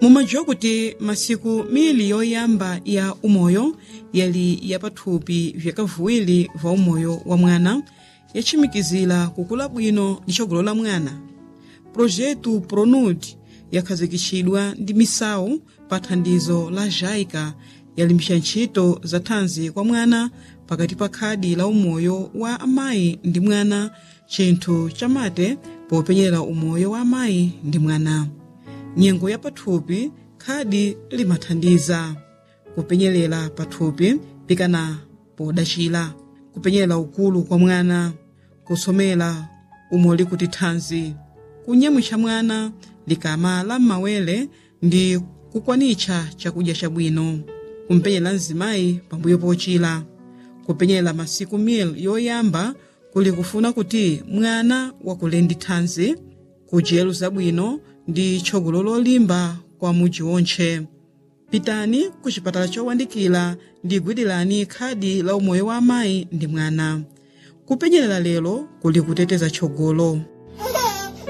mumadziwa kuti masiku mili yoyamba ya umoyo yali yapathupi vyakavuwiri va umoyo wa mwana yatchimikizira kukula bwino ndi tsogolo la mwana projetu pronud yakhazikitsidwa ndi misawu pa thandizo la jaica yalimbisa ntchito za thanzi kwa mwana pakati pa khadi la umoyo wa amayi ndi mwana chinthu chamate popenyera umoyo wa amayi ndi mwana nyengo ya pathupi khadi limathandiza kupenyerera pathupi pikana podachira kupenyerera ukulu kwa mwana kusomera umoli kuti thanzi kunyamwitsa mwana likamala m'mawere ndi kukwanitsa chakudya chabwino kumpenyera mzimayi pambuyo pochira kupenyera masiku mil yoyamba kuli kufuna kuti mwana wakule ndi thanzi kudyero zabwino ndi tsogolo lolimba kwa mudzi wontche pitani ku chipatala chowandikira ndi gwirani khadi la umoyo wa amayi ndi mwana kupenyerera lero kuli kuteteza tsogolo